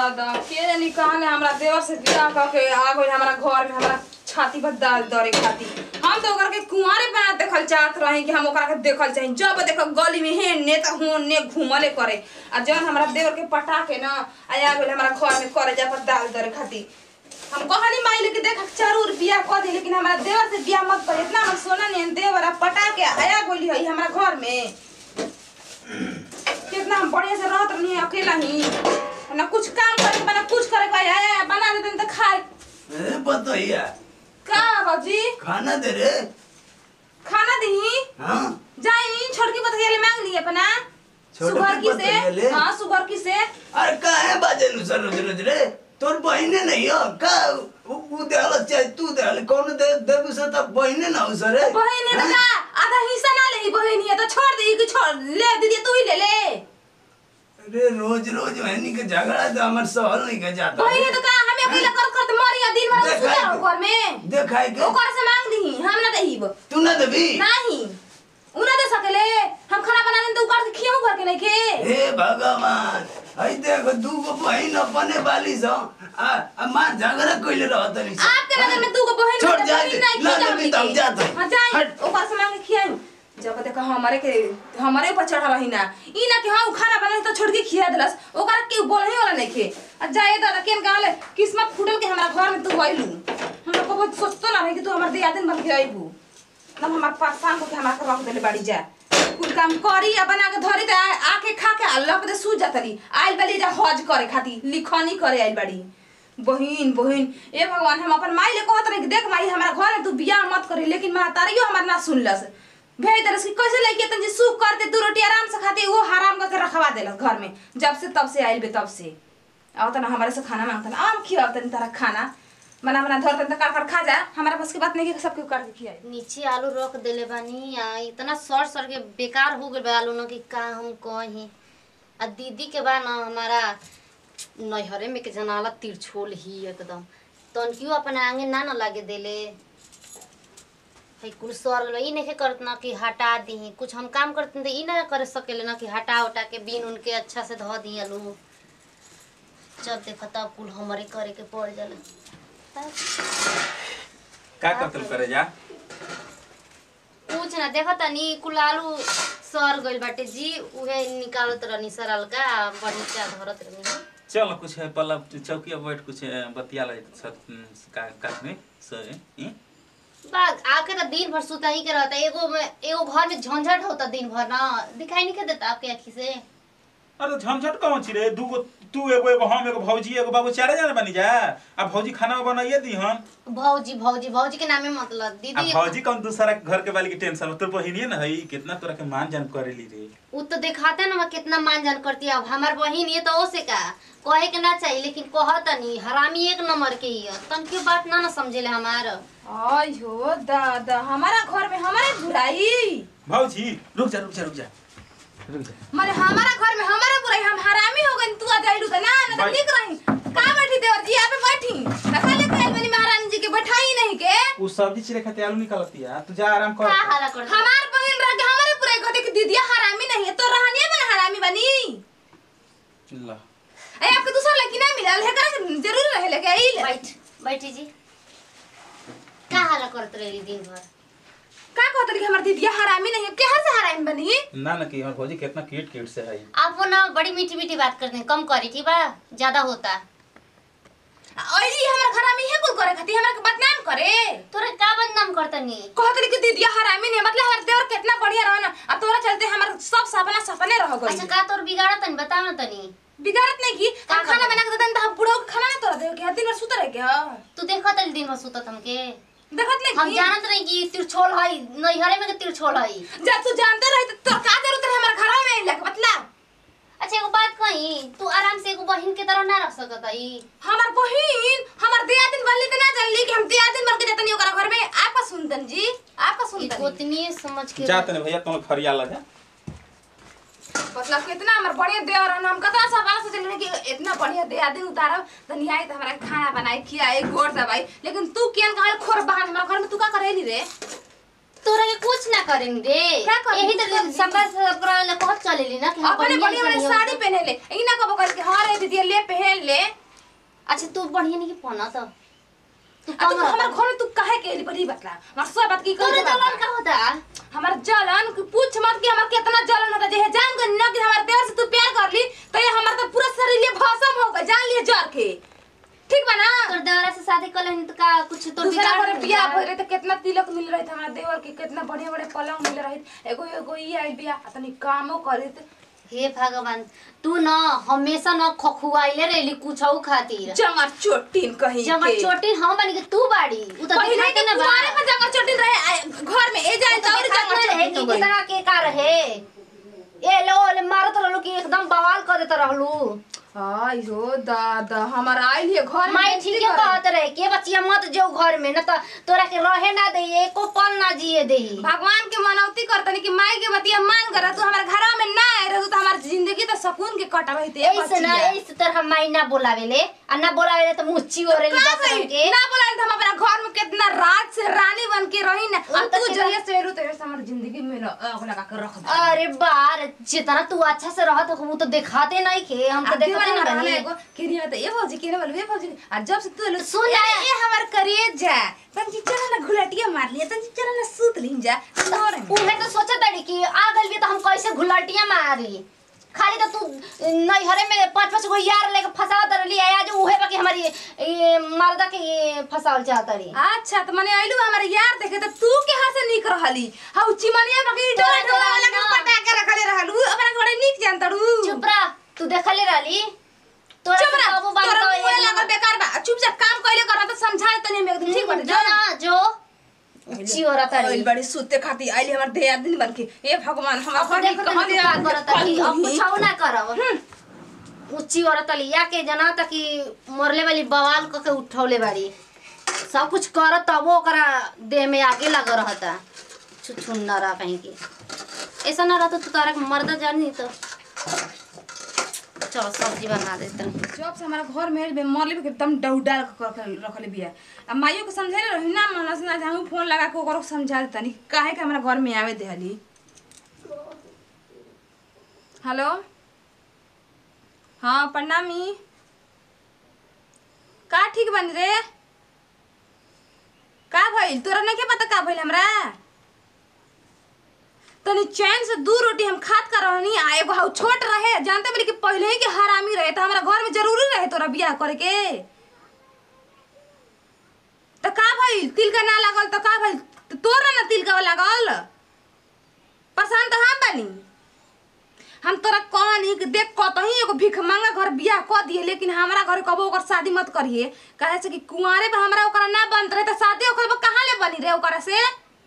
दादा के जानी कहले हमरा देवर से बियाह करके आ गइल हमरा घर में हमरा छाती पर दाल दरे खाती हम तो ओकरा के कुंवारे बना देखल चाहत रही कि हम ओकरा के देखल चाही जब देखो गली में हेने त होने घूमले करे आ जब हमरा देवर के पटा के ना आया गइल हमरा घर में करे जा पर दाल दरे खाती हम कहनी माई लेके देख जरूर बियाह कर दी लेकिन हमरा देवर से बियाह मत कर इतना हम सोना नहीं देवर आ पटा के आया गोली है हमरा घर में कितना हम बढ़िया से रहत रहनी अकेला ही ना कुछ काम करे के बना कुछ करे के आया आया बना देते तो खाए ए बतैया का बाबूजी खाना दे रे खाना दही हाँ जाई छोटकी बतैया ले मांग लिए अपना छोटकी सुगर की बतैया ले? से हाँ सुगर की से अरे काहे बाजे नु सर रोज रोज रे तोर बहिने नहीं हो का उ उ देहल चाहे तू देहल कौन दे देबू से तब बहिने ना हो सर बहन है तो का आधा हिस्सा ना ले बहन है तो छोड़ दे कि छोड़ ले दीदी तू ही ले ले अरे रोज रोज वहनी के झगड़ा तो हमर सहल नहीं के जाता बहन है तो का हमें अकेला कर कर मरिया दिन भर देखाई सुते रहो के- घर में देखाई के ओकर से मांग दी हम ना दहीब तू ना देबी नहीं उ ना दे सकेले हम खाना बना दें तो उकार के खियाऊ घर के नहीं के हे भगवान हई देख दू गो बहिन अपने वाली सो आ आ मां झगड़ा कइले रहत रही सो। आपके नगर में तू को बहन छोड़ बहन जा नहीं दे, नहीं ना खिया देबी तो हम जात हई। हां जाई हट। ओकर से मांग के खियाऊ जब देखा हमारे के हमारे ऊपर चढ़ा रही ना ई ना कि हां उ खाना बना तो छोड़ के खिया देलस ओकर के बोलही वाला नहीं खे आ जाए दादा केन कहले किस्मत फूटल के हमरा घर में तू आइलू हम लोग को बहुत सोचतो ना रही कि तू हमर दियादिन बन के आइबू तब हमार पासान को के हमरा के रख देले बाड़ी जा कुल काम करी आ बना के धरी त आ- आके खा के अल्लाह के सूझ जातली आइल बाली जा हज करे खाती लिखनी करे आइल बाड़ी बहिन बहिन ए भगवान हम अपन माई ले कहत रही कि देख माई हमारा घर में तू बियाह मत करी लेकिन महतारियो हमार ना सुनलस भेज देलस कि कैसे लइके तन जी सुख करते दू रोटी आराम से खाते वो हराम करके रखवा देलस घर में जब से तब से आइल बे तब से आओ तना हमारे से खाना मांगतन आम खियाव तनी तारा खाना बना बना धर तन काट काट खा जा हमारा पास की बात नहीं कि सबके काट के खियाई नीचे आलू रख देले बानी आ इतना सर सर के बेकार हो गइल बा आलू न कि का हम कही आ दीदी के बा न हमारा नैहरे में के जनाला तिरछोल ही एकदम तनकियो अपन आगे ना न लागे देले है कुल सर गइल बा। ई नहीं करत ना कि हटा दी कुछ हम काम करते तो ई ना कर सकेले ना कि हटा उटा के बीन उनके अच्छा से धो दी आलू जब देखो तब कुल हमारे करे के पड़ जाला तब का कत्ल करे जा कुछ ना देखो तनी कुल आलू सर गइल बाटे जी उहे निकालत रहनी सरल का बढ़िया धरत रहनी चल कुछ है पल्ला चौकिया बैठ कुछ बतिया ले सब का का में सर हैं बाग आके तो दिन भर सुता ही के रहता एगो में एगो घर में झंझट होता दिन भर ना दिखाई नहीं के देता आपके आँखी से अरे झमझट कौन छी रे दूगो तू एगो एगो हम एगो भौजी एगो बाबू चारे जाने बनी जा अब भौजी खाना बनाइए दी हम भौजी भौजी भौजी के नामे मतलब अब दीदी भौजी कौन दूसरा के घर के वाली की टेंशन हो? तोर बहिनी न हई कितना तोरा के मान जान करेली रे उ तो दिखाते ना कितना मान जान करती है अब हमार बहिन ये तो ओसे का कहे के ना चाहिए लेकिन कहत नहीं हरामी एक नंबर के ही है तन क्यों बात ना ना समझेले हमार आयो दादा हमारा घर में हमारे बुराई भौजी रुक जा रुक जा रुक जा रुक जा माने हमारा घर में हमारे बुराई हम हरामी हो गए तू आ जाइलू त ना ना भाई- तो निक रही का बैठी देवर जी यहाँ पे बैठी रखा ले कहल बनी महारानी जी के बैठाई नहीं के उ सब्जी चिरे खाते आलू निकालती है तू जा आराम का कर हाला कर हमार बहन रह के हमारे बुराई कहते कि दीदिया हरामी नहीं है तो रहनिए में हरामी बनी ला ए आपके दूसरा लड़की ना मिलल है करे जरूर रहे लेके आई ले बैठ बैठी जी का हाला करत रही दिन भर का कहते कि हमार दीदिया हरामी नहीं है के हर से हरामी बनी ना ना कि हमर भौजी कितना क्यूट क्यूट से हई आप वो ना बड़ी मीठी मीठी बात करते हैं कम करी ठीक बा ज्यादा होता ओइली हमार हरामी है कोई करे खाती हमरा के बदनाम करे तोरे का बदनाम करतनी कहते कि दीदिया हरामी नहीं है, मतलब हमार देवर कितना बढ़िया रहो ना अब तोरा चलते हमार सब सपना सपने रह गई अच्छा का तोर बिगाड़ा तनी बताओ ना तनी बिगाड़त नहीं की का हम खाना करत? बना के देते तो हम बूढ़ा को खाना ना तोरा दे के दिन भर सुत रह के ह तू देखो तनी दिन भर सुतत हमके देखत नहीं हम की जानत रही कि तिरछोल हई नैहरे में के तिरछोल हई जब तू जानते रही तो तोर का जरूरत है हमारे घर में आइला के बतला अच्छा एगो बात कही तू आराम से एगो बहिन के तरह ना रह सकत हई हमार बहिन हमार दिया दिन बनली तो ना जानली कि हम दिया दिन बन के जतनी ओकरा घर में आपका सुनतन जी आपका ई सुनतन गोतनी समझ के जा तने भैया तुम खरिया ला जा मतलब कितना हमार बढ़िया देवर है हम कतना सवाल से चले कि इतना बढ़िया दिया दिन उतारब तो नहीं आई तो हमारा खाना बनाई खियाई घोर दबाई लेकिन तू केन कहल खोर बहान हमारा घर में तू का करेली रे तोरा के कुछ ना करेंगे रे क्या करेंगे? यही तो सफर सब कराने कहत चलेली ना कि हाँ, अपने बढ़िया बढ़िया बढ़िया निकली साड़ी पहने ले ई ना कबो कर के हां रे दीदी ले पहन ले अच्छा तू बढ़िया नहीं पहना तो तू आ तू कहाँ हमर घर में तू काहे के एली बड़ी बतला हमर सब बात की तोरे कर जवान का होता हमार जलन कि पूछ मत कि हमार कितना जलन होता जे जान के न कि हमार देवर से तू प्यार कर ली तो ये हमार तो पूरा शरीर ये भस्म हो गए जान लिए जर के ठीक बा ना तोर देवरा से शादी कर लेनी तो का कुछ तो दूसरा बिगाड़ घर देली बियाह का? भइल रहे तो कितना तिलक मिल रहे थे हमारा देवर के कितना बढ़िया बढ़िया पलंग मिल रहे एगो एगो ई आइल बिया आ तनी कामो करित हे भगवान तू न हमेशा न खखुआइले रहली कुछौ खातिर जंगर चोटिन कहीं जमा के चोटी हम बनी के तू बाड़ी उ तो पहिले दिखाते के ना बा कुमारे में जंगर चोटिन रहे आ, घर में ए जाए तो और जंगर रहे चोटिन कि हो गई कितना के का रहे ए लो ले मारत रहलू कि एकदम बवाल कर देत रहलू आई हो दादा हमार आइल है घर में माई बेइज्जती ठीक है करे। कहत रहे के बचिया मत जो घर में न त तोरा के रहे ना दे एको पल ना जिए दे भगवान के मनौती करतनी कि माई के बतिया मान कर तू हमारे घर में ना आए रह तो हमार जिंदगी तो सुकून के कट रही थी ऐसे ना ऐसे तरह माई ना बोलावेले आ ना बोलावेले तो मुच्ची ओरेली का बस भई? के ना बोला हम अपना घर में कितना राज से रानी बन के रही ना वो अब तो तू केवल- जहिया से रू तो हमारी जिंदगी में ल- आग लगा कर रख दे अरे बार जितना तू अच्छा से रहत हो वो तो दिखाते नहीं के हम तो आ देखते दीवाना ना रहना बनी एगो केरिया में तो ये भौजी केरे वाला ये भौजी आ जब से तू लो सुन ए, ना। ये हमार करिए जा तन चला ना घुलटिया मार लिया तन चला ना सूत लिन जा तोरे में। उहे तो सोचा ताड़ी कि आ गइल भी तो हम कैसे घुलटिया मारी खाली तो तू नैहरे में पांच पांच गो यार लेके फसावत रहली आज उहे बाकी हमारी ये मर्दा के ये फसावल चाहत रही अच्छा तो मने आइलू हमारे यार देखे तो तू के हाथ से निक रहली हाउ चिमनिया बकी डोरा तोरा डोरा वाला के ना। पटा के रखले रहलू अपना घरे निक जानतड़ू चुप रह तू देखले रहली तोरा चुप से रह बाबू बात तोरा तो मुंह एक लागल बेकार बा चुपचाप काम कइले कर त समझा तनी में एकदम ठीक बाटे जो ना जो ऊंची औरत आइल रही बड़ी सुते खाती आइल हमर देह दिन बन के ए भगवान हम अब घर देखो कहां तनी ले तू का करत रही अब कुछ ना करब ऊंची औरत लिया के जना तक कि मरले वाली बवाल क के उठौले बाड़ी सब कुछ करत तबो ओकरा देह में आगे लग रहता छुछुन्नरा कहीं के ऐसा ना रहता तो तारा के मर्दा जानी तो चलो सब्जी बना देते हैं जब से हमारा घर में आइल बे मरले भी एकदम डौडाल के रखल रखले बिया अब माइयो के समझे रही ना मन से ना हम फोन लगा के ओकरो समझा देतनी काहे के हमारा घर में आवे देहली हेलो हाँ प्रणामी का ठीक बनी रे का भइल तोरा नहीं के पता का भइल हमरा तनी चैन से दू रोटी हम खात कर रहनी आ एगो हाउ छोट रहे जानते बड़ी कि पहले ही के हरामी रहे तो हमारा घर में जरूरी रहे तोरा बियाह करे के तो का भइल तिल का ना लागल तो का भइल तो तोरा ना तिल का लागल पसंद तो हम बनी हम तोरा कहनी कि देख कतही एगो भिख मांगा घर बियाह क दिए लेकिन हमारा घर कबो ओकर शादी मत करिए काहे से कि कुंवारे पे हमरा ओकरा ना बनत रहे तो शादी ओकर कहाँ ले बनी रे ओकरा से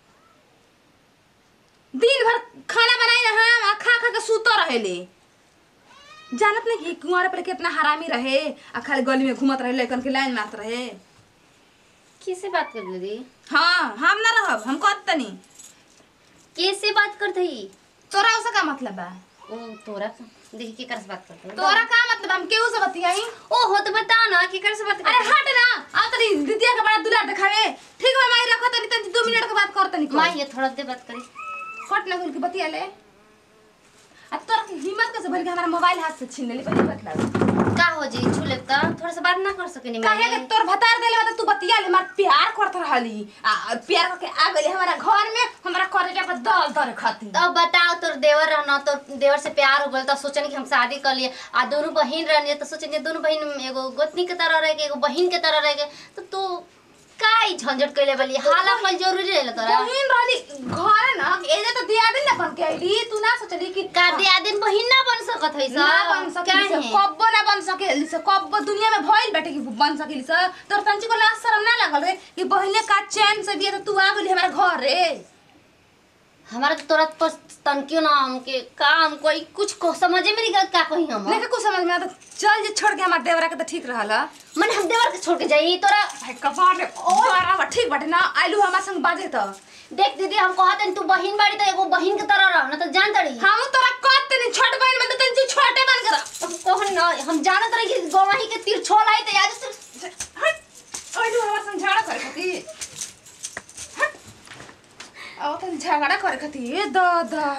दिन भर खाना बनाई ना हम आ खा खा के सुतो रहेले जानत नहीं कि कुंवारे पर कितना हरामी रहे आ खाली गली में घूमत रहे लेकिन के लाइन मारत रहे किसे बात कर रही हाँ हम ना रहब हम कहत तनी कैसे बात करते ही तोरा उसका का मतलब बा ओ तोरा का देखी के कर से बात करते हो तोरा का मतलब हम केहू से बतियाई ओ हो तो बता ना के कर से बात अरे करते हट ना आ तनी दीदिया के बड़ा दुलार दिखावे ठीक बा माई रखो तनी तनी दो मिनट के बाद कर तनी माँ ये थोड़ा देर बात करी हट ना कुल के बतिया ले आ तोरा की हिम्मत कैसे भइल कि हमारा मोबाइल हाथ से छीन लेली पहली बतला का हो जी छू ले तो थोड़ा सा बात ना कर सकेनी काहे के मैं तोर भतार देले बा तू बतिया ले मार प्यार करत रहली आ प्यार करके आ गइली हमारा घर में हमारा करेजा पर दल दर खाती तो बताओ तोर देवर रहना तो देवर से प्यार हो गल तो सोचनी कि हम शादी कर लिए आ दोनों बहन रहनी तो सोचनी दोनों बहन एगो गोतनी के तरह रह के एगो बहन के तरह रह के तो तू काई झंझट कैले बली हाला पल जरूरी रहेला तोरा बहिन रहली घर ना एजे तो दिया दिन ना बन के आइली तू ना सोचली कि का दिया दिन बहन ना बन सकत है ना बन सकेली से कब्बो ना बन सकेली से कब्बो दुनिया में भइल बैठे कि बन सकेली से तोर तंची को लाज शरम ना लागल रे कि बहिने का चैन से दिया तो तू आ गइली हमारा घर रे हमारा तो तोरा पर तनकियो ना हमके काम कोई कुछ को समझे में नहीं गलत का कही हम लेकिन कुछ समझ में आता चल जे छोड़ के हमार देवरा के तो ठीक रहल मन हम देवर के छोड़ के जाई तोरा भाई कपार रे बारा बा ठीक बाटे ना आइलू हमार संग बाजे तो देख दीदी हम कहते तू बहन बाड़ी तो एगो बहन के तरह रह ना तो जान तड़ी हम तोरा कहत तनी छोट बहन में तो तनी छोटे बन कर ओहन ना हम जानत रही कि गवाही के तीर छोल आई तो आज से हट आइलू हमार संग झगड़ा करे खाती हट आओ तनी झगड़ा करे खाती ए दादा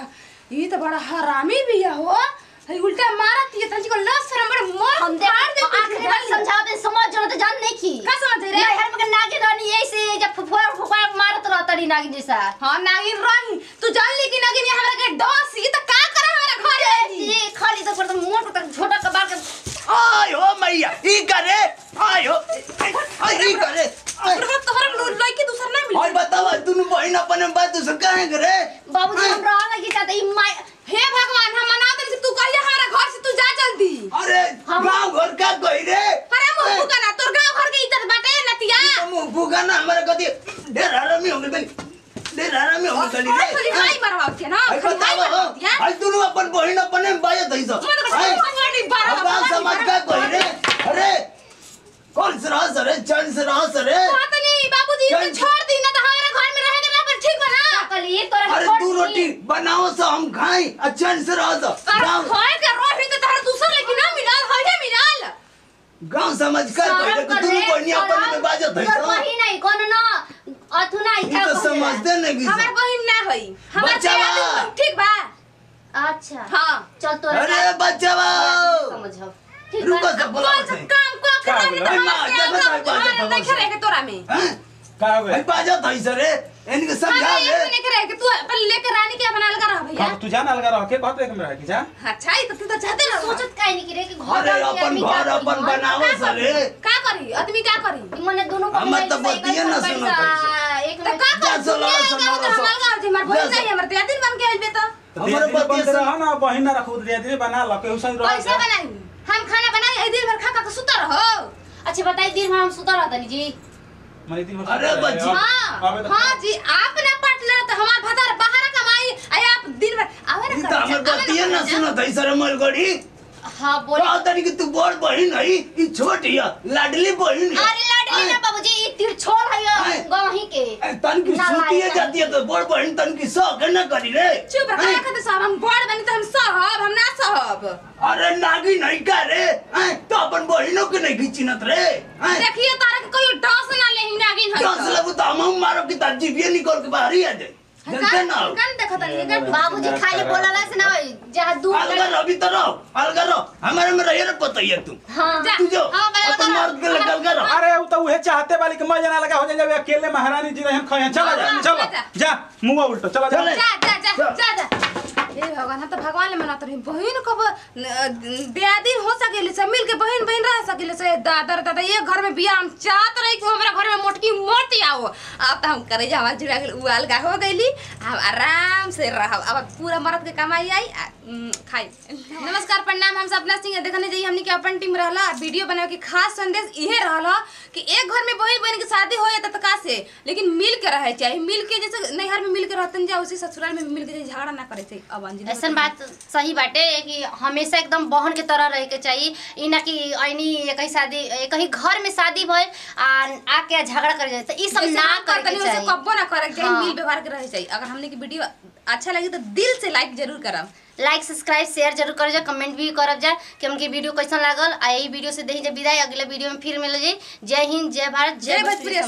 ये तो बड़ा हरामी भी है हो हई उल्टा मारत है तंजी को लस शरम बड़े मोर हम देख फाड़ दे आखिरी बार समझाते समझ जो तो जान नहीं की का समझ रे नहीं हर मगर नागिन रानी ऐसे जब फुफुआ फुफुआ मारत रहता री नागिन जैसा हां नागिन रही तू जान ली कि नागिन ये हमरा के डस ये तो का करे हमरा घर आई ये खाली तो पर मोट तक छोटा कबार के आय हो मैया ई करे आय हो आय ई करे आय तोहरा तोहरा लड़की दूसर ना मिली और बताओ तुम बहन अपने बात दूसर काहे करे बाबूजी हम रहा की चाहते ई माय हे भगवान हम मना दे से तू कहिया हमारा घर से तू जा जल्दी अरे हम- गांव घर का कही रे अरे मुंह फुका ना तोर गांव घर के इज्जत बाटे नतिया तुम फूका ना हमारे कति ढेर हरामी हो गई ढेर हरामी हो गई और थोड़ी रे भाई मरवा के ना आई खाली भाई बताओ मरवा दिया आई तुम अपन बहन अपने बात है सब मन को समझ बारा अब गांव समाज का कही रे अरे कौन से रहा सरे चंद से रहा सरे बात नहीं बाबूजी इसे चल। छोड़ दी ना तो हमारे घर में रहेगा ना पर ठीक बना कल ये तोरा अरे छोड़ तू दी। रोटी बनाओ सो हम खाएं अच्छा से रहो सो पर गांव होए के रोटी तो तार दूसर लेकिन ना मिलल होए मिलल गांव समझ कर शरम पहले कर तू रे, बहनी अपन शरम। में बाजत है तोर सो बहिन नहीं कौन ना अथु ना ये तो समझते नहीं कि हमार बहिन ना होई हमार बचावा। तेरा ठीक बा अच्छा हां चल तोरा अरे बच्चा समझ ठीक रुको बा सब बोला कौन सा काम को का के बोला? माँ, क्या बताए बात है, नहीं बाबा रहे के तोरा में का हो भाई गए बाजत है सरे इनके समझा हाँ, ले एक नहीं रहे के तू अपन लेके रानी के बना लगा रहा भैया अब तू जान अलगा रह के कहत एक में रह के जा अच्छा ही तो तू तो चाहते ना सोचत काहे नहीं कि रे कि घर अरे वाली अपन आदमी घर का अपन करी, बनाओ का सरे करी? का करी आदमी का करी मने दोनों को हमर मिलाई तो से एक बतिये ना पैसा, सुनो पैसा। एक तो में का जा कर सो, सुनिए लाओ सो, का लाओ उधर सो। हमार गांव जी हमार जा बहिन सो। नहीं हमर तेरा दिन बन के आइल बे तो हमारे हमारे बतिये बंद से- रह ना बहिन ना रखू दिया दिन बना ल के उसन रह कैसे बनाई हम खाना बनाई ए दिन भर खा खा के सुता रहो अच्छा बताई दिन भर हम सुता रहता जी मने दिन भर अरे सुता रहे। बच्ची। अब- हाँ अबे तो- हाँ जी आप ना पार्टनर तो हमार भतार बाहर कमाई आय आप दिन भर आवे ये ना तो हमर बतिये ना सुनो है सरे मलगड़ी हाँ बोले कहा तनी कि तू बड़ बहन है ई छोटी है लाडली बहन है अरे लाडली ना बाबूजी ई तिरछोल है आए। गाँव ही के ए, तन की ना सूतिए लायक जाती है तो बड़ बहन तन की शौक है ना करी रे चुप रह हैं? का खाते साहब हम बड़ बनी तो हम सहब हम ना सहब अरे नागी नहीं का रे हैं? तो अपन बहनों के नहीं खींचिनत रे हैं? देखिए तारा के कोई डस ना लेही नागिन है दस लगू तो हम मारो की तार जीविए निकल के बाहर ही आ जाए जनते ना हो। कन देखत नहीं है बाबूजी खाली बोलला से ना जहाँ दूर अलगा रहो अभी तो रहो अलगा रहो हमारे में रहिए रे पता ही है तू हाँ जा तू जो हाँ, मैं अपन बता मर्द के लगा अलगा रहो अरे वो तो उहे चाहते वाली के मजा ना लगा हो जाए अकेले महारानी जी रहन खया चला जा हाँ, चला जा। जा मुंह उल्टो चला जा चले। जा जा जा जा जा हे भगवान हम तो भगवान ले मनात रही बहन कब दियादिन हो सकेले से मिल के बहन बहन रह सकेले से दादा दादा ये घर में बिया हम चाहत रही कि हमरा घर में मोटकी मोटी आओ अब तो हम करे जा हमार जुड़ा गेल उवाल गा हो गईली अब आराम से रहब अब पूरा मर्द के कमाई आई आ, उम, खाई नमस्कार प्रणाम हम सपना सिंह देखने जाइए हमनी के अपन टीम रहला वीडियो बनावे के खास संदेश इहे रहला कि एक घर में बहन बहन के शादी हो जाता का से लेकिन मिल के रहे चाहिए मिल के जैसे नैहर में मिल के रहतन जा उसी ससुराल में मिल के झगड़ा ना करे चाहिए अब अंजलि ऐसा बात सही बाटे कि हमेशा एकदम बहन के तरह रहे के चाहिए ई ना कि ऐनी कहीं शादी कहीं घर में शादी भइल आ आके झगड़ा कर जाए तो ई सब ना करे के चाहिए कब्बो ना करे के चाहिए हाँ। मिल व्यवहार के रहे चाहिए अगर हमने की वीडियो अच्छा लगी तो दिल से लाइक जरूर करम लाइक सब्सक्राइब शेयर जरूर कर जा कमेंट भी करब जा कि हमके वीडियो कैसन लागल आ यही वीडियो से दही जा विदाई अगले वीडियो में फिर मिल जाई जय हिंद जय भारत जय भोजपुरी